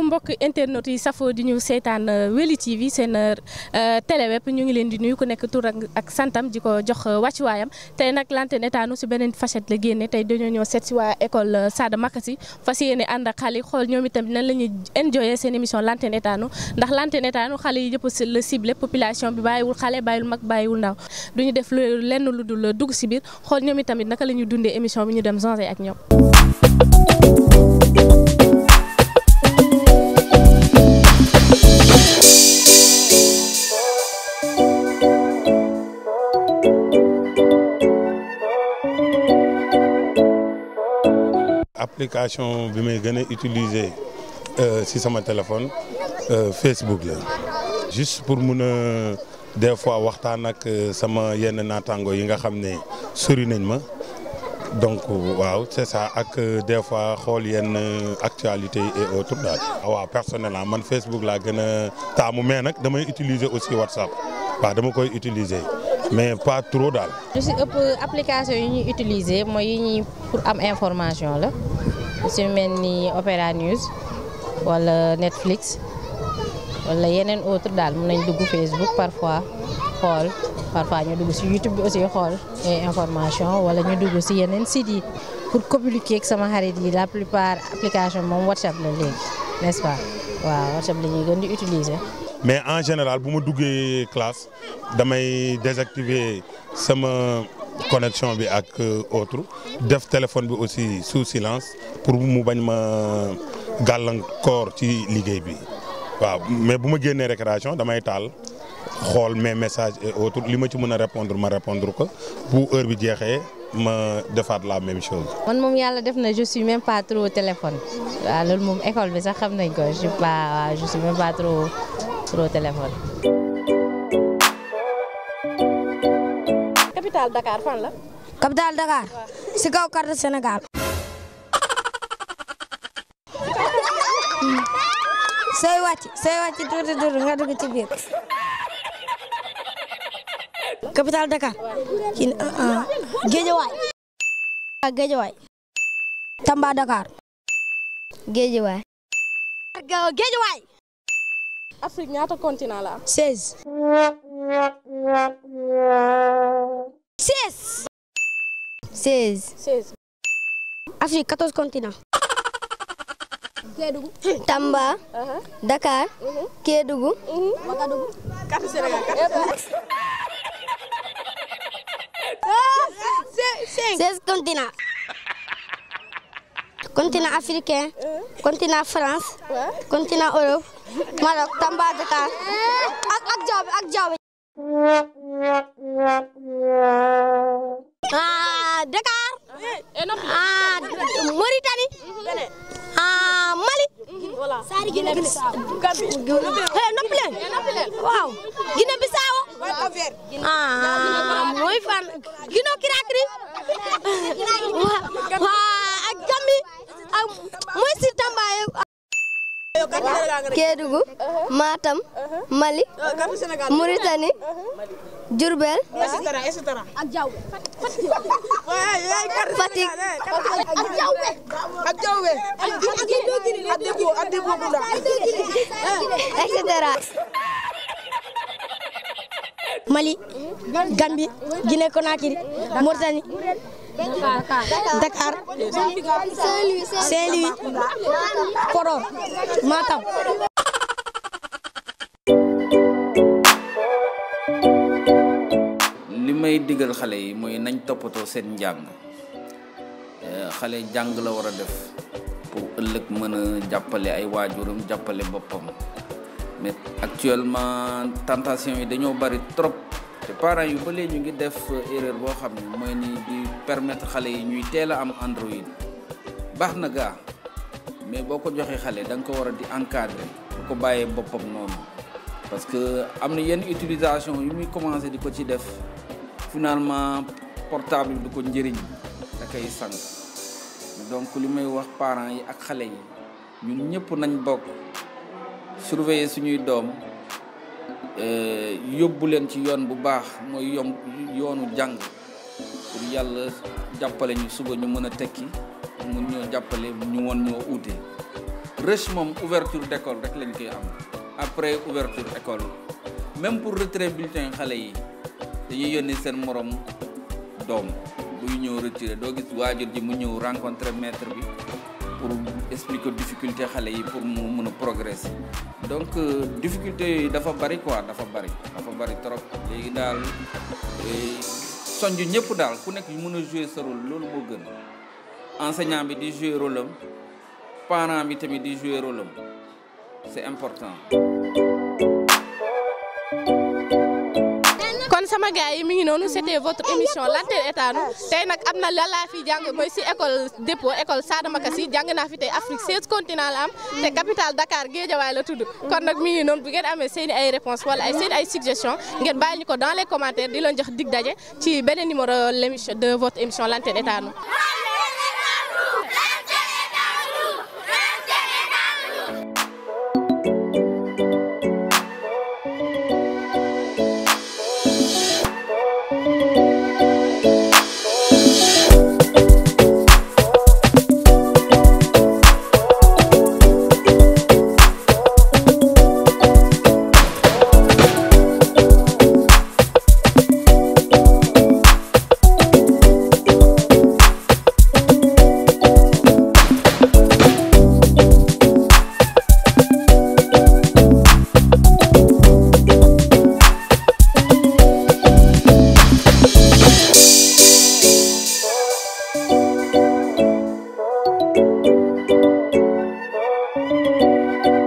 mbokk internet yi safoo di ñu seetaan Weli TV seen télé web ñu ngi leen di nuyu ku nekk tur ak santam di ko jox wàccuwaayam tey nag Lanterne Étanou si beneen facette la génne tey dañoo ñëw seet si waa école Sada Makasi fas yéene ànd ak xale yi xool ñoom itam nan la ñuy enjoyer seen émission Lanterne Étanou ndax Lanterne Étanou xale yi yëpp la ciblé population bi bàyyiwul xale bàyyiwul mag bàyyiwul ndaw duñu def lenn lu dul dugg si biir xool ñoom itamit naka la ñuy dundee émission bi ñu dem changer ak ñoom. application bi may gën a utiliser si sama téléphone Facebook la juste pour mun a des fois waxtaan ak sama yenn naataango yi nga xam ne sori nañ ma donc waaw c'est ça ak des fois xool yenn actualité et autres daal. waaw personnellement man Facebook laa gën a taamu mais nag damay utiliser aussi WhatsApp waaw dama koy utiliser mais pas trop daal. lu si ëpp application yi ñuy utiliser mooy yi ñuy pour am information la lu si mel ni Opera News wala Netflix wala yeneen autre daal mën nañ dugg Facebook parfois xool parfois ñu dugg si YouTube bi aussi xool information wala ñu dugg si yeneen sites yi pour communiquer ak sama xarit yi la plupart application moom WhatsApp la léegi n'est-ce pas waaw WhatsApp la ñuy gën di utiliser. mais en général bu ma duggee classe damay désactiver sama connexion bi ak autre def téléphone bi aussi sous silence pour mu bañ ma gàllankoor ci liggéey bi waaw mais bu ma génnee récréation damay taal xool mes messages et autres li ma ci mën a répondre ma répondre ko bu heure bi jeexee ma defaat la même chose. man moom yàlla def na je suis même pas trop téléphone waaw loolu moom école bi sax xam nañ ko je suis pas je suis même pas trop. trop téléphone. capitale Dakar fan la. capitale Dakar. si kaw carte Sénégal. sooy wàcc sooy wàcc tuuti tuuti nga dugg ci biir. capitale Dakar. kii Géejawaay. Géejawaay. Tamba Dakar. Géejawaay. Géejawaay. Afrique ñaata continent la am. seize. seize. seize. seize. Afrique quatorze continents. Kédougou. Tamba. Dakar. Kédougou. Ouagadougou. carte Sénégal seize continents. continent africain. continent France. continent Europe. Maroc Tamba Dakar ak ak jaww ak jaww ah Dakar ah Mauritanie ah Mali. Guinée Bissau noppi leen waaw Guinée Bissau ah mooy fan Guinée Conakry waaw ak Gambie ak mooy si Tamba Kédougou. Matam. Mali. Mauritanie. Diourbel. ak jaww Fatick. ak jaww et cetera. Mali Gambie Guinée Conakry Mauritanie Dakar Saint-Louis Podor Matam li may digal xale yi mooy nañ toppatoo seen njàng xale jàng la war a def pour ëllëg mën a jàppale ay waajuram jàppale boppam mais actuellement tentation yi dañoo bari trop te parents yu ba léegi ñu ngi def erreur boo xam ne mooy ni di permettre xale yi ñuy teel a am Android baax na gaa mais boo ko joxee xale da nga ko war a di encadrer bu ko bàyyee boppam noonu parce que am na yenn utilisation yu muy commencé di ko ci def finalement portable du ko njëriñ da koy sànq donc li may wax parents yi ak xale yi ñun ñëpp nañ bokk surveiller suñuy doom yóbbu leen ci yoon bu baax mooy yom yoonu jàng pour yàlla jàppale ñu suba ñu mën a tekki mun ñoo jàppale ñu woon ñoo uute rush moom ouverture d'école rek lañ koy am après ouverture école même pour retrait bulletin xale yi dañuy yónni seen morom doom buy ñëw retiré doo gis waajur ji mu ñëw rencontrer maître bi pour expliquer difficulté xale yi pour mu mën a progresser donc difficulté yooyu dafa bari quoi dafa bari dafa bari trop léegi daal sonj ñëpp daal ku nekk mën a jouer sa rôle loolu moo gën enseignant bi di jouer rôle am parent bi tamit di jouer rôle am c'est important kon sama gars yi mi ngi noonu c'était votre émission Lanterne Étano tey nag am na la laa fi jàng mooy si école dépôt école Sada Makassi jàng naa fi tey Afrique 16 continent la am te capitale Dakar Guédiawaye la tudd kon nag mi ngi noonu bu ngeen amee seen i ay réponses wala ay seen ay suggestions ngeen bàyyi ñu ko dans les commentaires di leen jox dig daje ci beneen numéro l'émission de votre émission Lanterne Étano